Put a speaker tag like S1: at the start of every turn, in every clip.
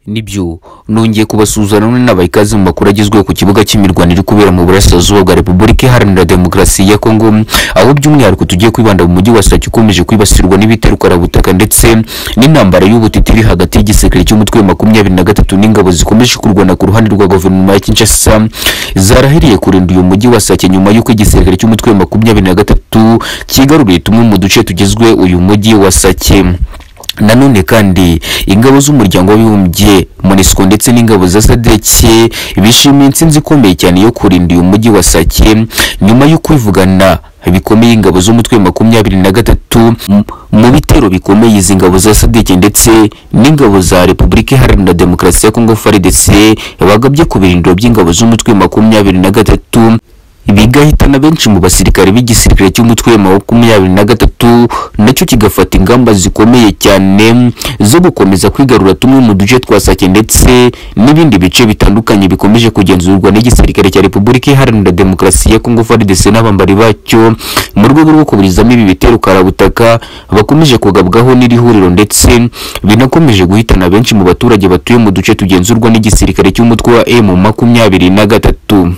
S1: nibyo nongeye kubasuzana n'inabaha ikaze mu makuru agezweho ku kibuga cy'imirwano iri kubera mu burasirazuba bwa repubulika iharanira demokarasi ya kongo aho by'umwihariko tugiye kwibanda mu mujyi wa sake ukomeje kwibasirwa n'ibiterwarabutaka ndetse n'intambara y'ubutiti iri hagati y'igisekeri cy'umutwe wa makumyabiri na gatatu n'ingabo zikomeje kurwana ku ruhande rwa guverinoma ya kinshasa zarahiriye kurinda uyu mujyi wa sake nyuma y'uko igisekeri cy'umutwe wa makumyabiri na gatatu cyigaruriye tumwe mu duce tugizwe uyu mujyi wa sake nanone kandi ingabo z'umuryango w'abibumbye monisco ndetse n'ingabo za sadeke bishimiye intsinzi ikomeye cyane yo kurinda uyu mujyi wa sake nyuma yo kwivugana bikomeye ingabo z'umutwe wa makumyabiri na gatatu mu bitero bikomeye izi ngabo za sadeke ndetse n'ingabo za repubulika iharanira demokarasi ya kongo frdc bagabye ku birindiro by'ingabo z'umutwe wa makumyabiri na gatatu bigahitana benshi mu basirikare b'igisirikare cy'umutwe wa makumyabiri na gatatu nacyo kigafata ingamba zikomeye cyane zo gukomeza kwigarura tumwe mu duce twa sake ndetse n'ibindi bice bitandukanye bikomeje kugenzurwa n'igisirikare cya repubulika iharanira demokarasi ya kongo frdc n'abambari bacyo mu rwego rwo kuburizamo ibi bitero karabutaka bakomeje kugabwaho n'iri huriro ndetse binakomeje guhitana benshi mu baturage batuye mu duce tugenzurwa n'igisirikare cy'umutwe wa emu makumyabiri na gatatu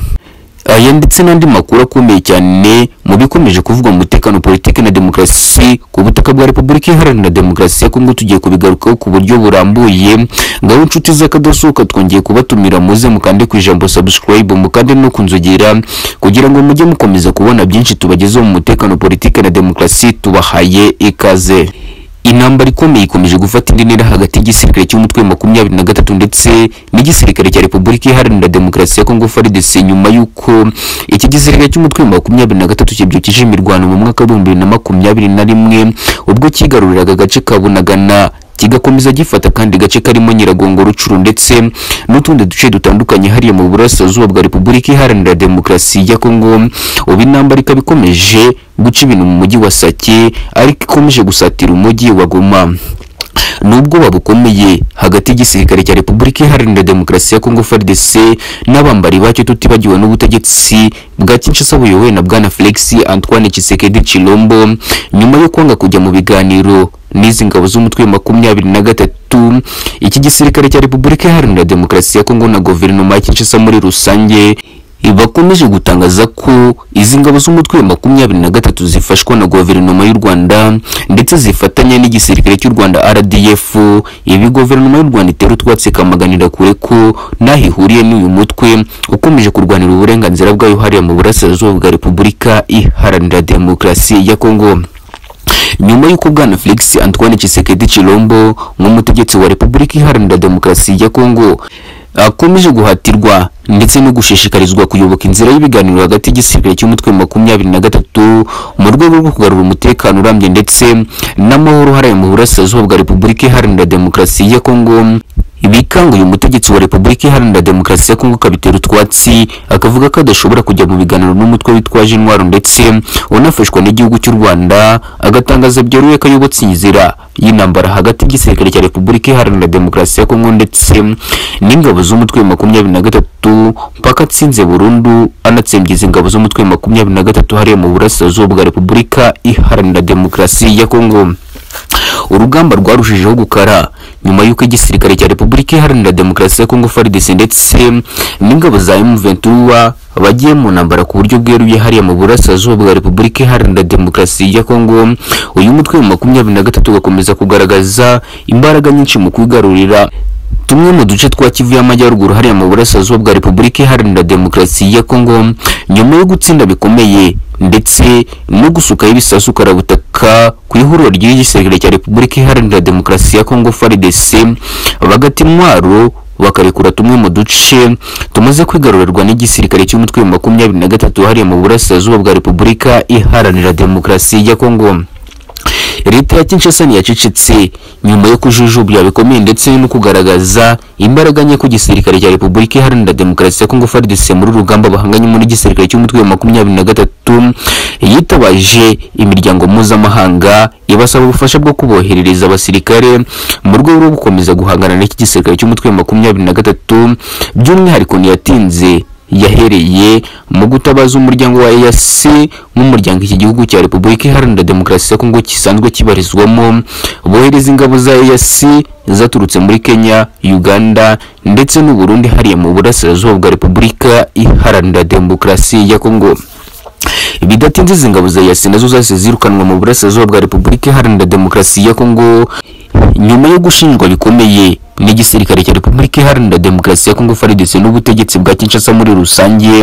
S1: aya ndetse n'andi makuru akomeye cyane mu bikomeje kuvugwa mu mutekano politiki na demokarasi ku butaka bwa repubulika iharanira demokarasi ya kongo tugiye kubigarukaho ku buryo burambuye ngaho inshuti z'akadasohoka twongeye kubatumira muze mukande ku ijambo subscribe mukande no kunzogera kugira ngo mujye mukomeza kubona byinshi tubagezeho mu mutekano politiki na demokarasi tubahaye ikaze intambara ikomeye ikomeje gufata indi ntera hagati y'igisirikare cy'umutwe wa makumyabiri na gatatu ndetse n'igisirikare cya repubulika iharanira demokarasi ya kongo frdc nyuma y'uko iki gisirikare cy'umutwe wa makumyabiri na gatatu kibyukije imirwano mu mwaka w'ibihumbi bibiri na makumyabiri na rimwe ubwo cyigaruriraga agace ka bunagana kigakomeza gifata kandi gace karimo nyiragongo rucuru ndetse n'utundi duce dutandukanye hariya mu burasirazuba bwa repubulika iharanira demokarasi ya kongo ubu intambara ikaba ikomeje guca ibintu mu mujyi wa sake ariko ikomeje gusatira umujyi wa goma nubwoba bukomeye hagati y'igisirikare cya repubulika iharanira demokarasi ya kongo frdc n'abambari bacyo tutibagiwe n'ubutegetsi bwa kinshasa buyobowe na bwana felix antoine kisekedi chilombo nyuma yo kwanga kujya mu biganiro n'izi ngabo z'umutwe wa makumyabiri na gatatu iki gisirikare cya repubulika iharanira demokarasi ya kongo na guverinoma ya kinshasa muri rusange bakomeje gutangaza ko izi ngabo z'umutwe wa makumyabiri na gatatu zifashwa na guverinoma y'u rwanda ndetse zifatanya n'igisirikare cy'u rwanda rdf ibi guverinoma y'u rwanda itera utwatsi ikamaganira kure ko n'aho ihuriye n'uyu mutwe ukomeje kurwanira uburenganzira bwayo hariya mu burasirazuba bwa repubulika iharanira demokarasi ya kongo nyuma y'uko bwana felix antoine kisekedi chilombo nk'umutegetsi wa repubulika iharanira demokarasi ya kongo akomeje guhatirwa ndetse no gushishikarizwa kuyoboka inzira y'ibiganiro hagati y'igisirikare cy'umutwe wa makumyabiri na gatatu mu rwego rwo kugarura umutekano urambye ndetse n'amahoro hariya mu burasirazuba bwa repubulika iharanira demokarasi ya kongo bikanguye umutegetsi wa repubulika iharanira demokarasi ya kongo akabitera utwatsi akavuga ko adashobora kujya mu biganiro n'umutwe witwaje intwaro ndetse unafashwa n'igihugu cy'u rwanda agatangaza byorohewe ko ayobotse inzira y'intambara hagati y'igisirikare cya repubulika iharanira demokarasi ya kongo ndetse n'ingabo z'umutwe wa makumyabiri na gatatu mpaka atsinze burundu anatsembyiza ingabo z'umutwe wa makumyabiri na gatatu hariya mu burasirazuba bwa repubulika iharanira demokarasi ya kongo urugamba rwarushijeho gukara nyuma y'uko igisirikare cya repubulika iharanira demokarasi ya kongo frdc ndetse n'ingabo za m23 bagiye mu ntambara ku buryo bweruye hariya mu burasirazuba bwa repubulika iharanira demokarasi ya kongo uyu mutwe wa makumyabiri na gatatu ugakomeza kugaragaza imbaraga nyinshi mu kwigarurira tumwe mu duce twa kivu y'amajyaruguru hariya mu burasirazuba bwa repubulika iharanira demokarasi ya kongo nyuma yo gutsinda bikomeye ndetse no gusukaho ibisasu karabutaka ku ihuriro ry'igisirikare cya repubulika iharanira demokarasi ya kongo frdc bagata intwaro bakarekura tumwe mu duce tumaze kwigarurarwa n'igisirikare cy'umutwe wa makumyabiri na gatatu hariya mu burasirazuba bwa repubulika iharanira demokarasi ya kongo leta ya kinshasa ntiyacecetse nyuma yo kujujubya bikomeye ndetse no kugaragaza imbaraga nke ku gisirikare cya repubulika iharanira demokarasi ya kongo frdc muri urugamba bahanganye muri gisirikare cy'umutwe wa makumyabiri na gatatu yitabaje imiryango mpuzamahanga ibasaba ubufasha bwo kuboherereza abasirikare mu rwego rwo gukomeza guhangana n'iki gisirikare cy'umutwe wa makumyabiri na gatatu by'umwihariko ntiyatinze yahereye mu gutabaza umuryango wa EAC nk'umuryango iki gihugu cya Repubulika Iharanira Demokarasi ya Kongo kisanzwe kibarizwamo bohereza ingabo za EAC zaturutse muri Kenya Uganda ndetse n'u Burundi hariya mu burasirazuba bwa Repubulika Iharanira Demokarasi ya Kongo bidatinze izi ngabo za EAC nazo zahise zirukanwa mu burasirazuba bwa Repubulika Iharanira Demokarasi ya Kongo nyuma yo gushinjwa bikomeye n'igisirikare cya Repubulika Iharanira Demokarasi ya Kongo FARDC n'ubutegetsi bwa Kinshasa muri rusange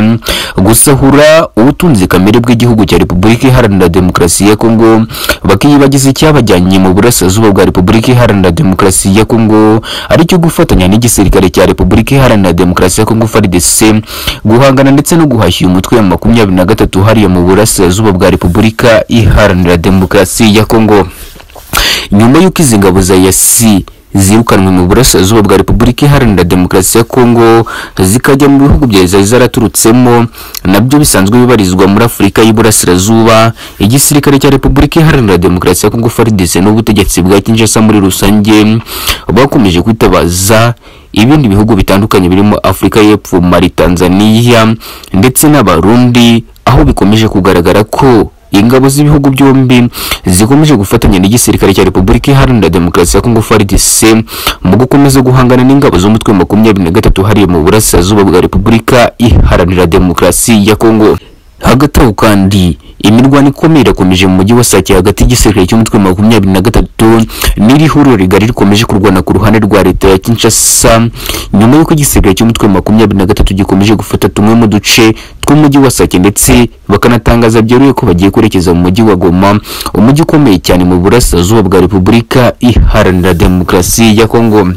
S1: gusahura ubutunzi kamere bw'igihugu cya Repubulika Iharanira Demokarasi ya Kongo bakiyibagiza icyabajyanye mu burasirazuba bwa Repubulika Iharanira Demokarasi ya Kongo aricyo gufatanya n'igisirikare cya Repubulika Iharanira Demokarasi ya Kongo FARDC guhangana ndetse no guhashya uyu mutwe wa makumyabiri na gatatu hariya mu burasirazuba bwa Repubulika Iharanira Demokarasi ya Kongo nyuma y'uko izi ngabo za yasi zirukanwe mu burasirazuba bwa repubulika iharanira demokarasi ya kongo zikajya mu bihugu bya zari zaraturutsemo nabyo bisanzwe bibarizwa muri afurika y'iburasirazuba igisirikare cya repubulika iharanira demokarasi ya kongo faridese n'ubutegetsi bwa kinshasa muri rusange bakomeje kwitabaza ibindi bihugu bitandukanye birimo afurika y'epfo mali tanzania ndetse n'abarundi aho bikomeje kugaragara ko ingabo z'ibihugu byombi zikomeje gufatanya n'igisirikare cya Repubulika Iharanira Demokarasi ya Kongo FARDC mu gukomeza guhangana n'ingabo z'umutwe makumyabiri na gatatu hariya mu burasirazuba bwa Repubulika Iharanira Demokarasi ya Kongo hagati aho kandi imirwano ikomeye irakomeje mu mujyi wa Sake hagati y'igisirikare cy'umutwe makumyabiri na gatatu n'iri huriro rigari rikomeje kurwana ku ruhande rwa leta ya Kinshasa nyuma y'uko igisirikare cy'umutwe makumyabiri na gatatu gikomeje gufata tumwe mu duce tw'umujyi wa Sake ndetse bakanatangaza byeruye ko bagiye kwerekeza mu mujyi wa Goma umujyi ukomeye cyane mu burasirazuba bwa Repubulika Iharanira Demokarasi ya Kongo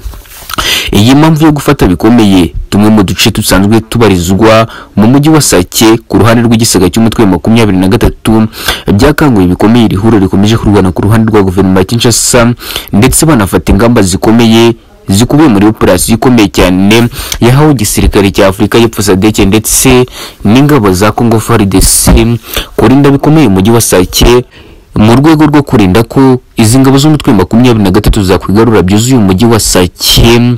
S1: iyi mpamvu yo gufata bikomeye tumwe mu duce dusanzwe tubarizwa mu mujyi wa Sake ku ruhande rw'igisega cy'umutwe makumyabiri na gatatu byakanguye bikomeye iri huriro rikomeje kurwana ku ruhande rwa guverinoma ya Kinshasa ndetse banafata ingamba zikomeye zikubiye muri operasiyo ikomeye cyane yahawe igisirikare cya Afurika y'Epfo SADC ndetse n'ingabo za Congo FARDC kurinda bikomeye umujyi wa Sake mu rwego rwo kurinda ko izi ngabo z'umutwe makumyabiri na gatatu zakwigarura byuzuye umujyi wa Sake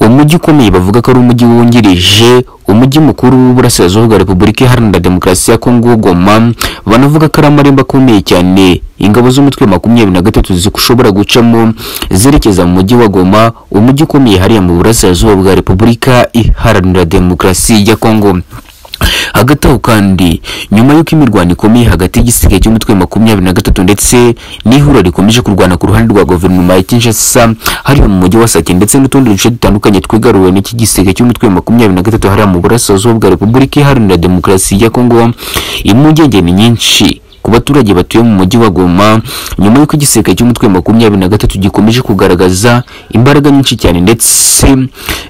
S1: umujyi ukomeye bavuga ko ari umujyi wungirije umujyi mukuru w'uburasirazuba bwa Repubulika Iharanira Demokarasi ya Kongo Goma banavuga ko ari amarembo akomeye cyane ingabo z'umutwe makumyabiri na gatatu zishobora gucamo zerekeza mu mujyi wa Goma umujyi ukomeye hariya mu burasirazuba bwa Repubulika Iharanira Demokarasi ya Kongo hagati aho kandi nyuma y'uko imirwano ikomeye hagati y'igisirikare cy'umutwe makumyabiri na gatatu ndetse n'ihuriro rikomeje kurwana ku ruhande rwa guverinoma ya Kinshasa hariya mu mujyi wa Sake ndetse n'utundi duce dutandukanye twigaruwe n'iki gisirikare cy'umutwe makumyabiri na gatatu hariya mu burasirazuba bwa Repubulika Iharanira Demokarasi ya Kongo impungenge ni nyinshi ku baturage batuye mu mujyi wa Goma nyuma y'uko igisirikare cy'umutwe makumyabiri na gatatu gikomeje kugaragaza imbaraga nyinshi cyane ndetse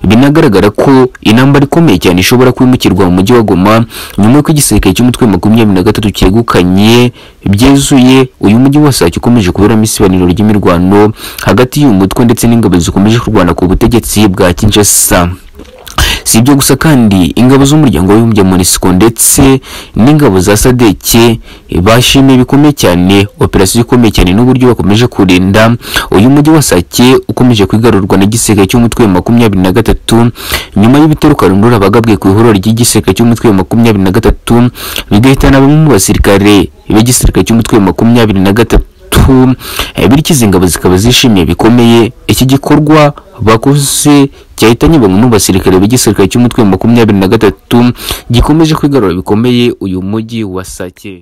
S1: binagaragara ko intambara ikomeye cyane ishobora kwimukirwa mu mujyi wa Goma nyuma y'uko igisirikare cy'umutwe makumyabiri na gatatu cyegukanye byezuye uyu mujyi wose ukomeje kuberamo isibaniro ry'imirwano hagati y'uyu mutwe ndetse n'ingabo zikomeje kurwana ku butegetsi bwa Kinshasa si ibyo gusa kandi ingabo z'umuryango w'abibumbye MONUSCO ndetse n'ingabo za SADC bashimiye bikomeye cyane operasiyo ikomeye cyane n'uburyo bakomeje kurinda uyu mujyi wa Sake ukomeje kwigarurwa na gisirikare cy'umutwe wa makumyabiri na gatatu nyuma y'ibitero karundura bagabwe ku ihuriro ry'igisirikare cy'umutwe wa makumyabiri na gatatu bigahitana bamwe mu basirikare b'igisirikare cy'umutwe wa makumyabiri na gatatu bityo izi ngabo zikaba zishimiye bikomeye iki gikorwa bakoze cyahitanye bamwe mu basirikare b'igisirikare cy'umutwe makumyabiri na gatatu gikomeje kwigarura bikomeye uyu mujyi wa Sake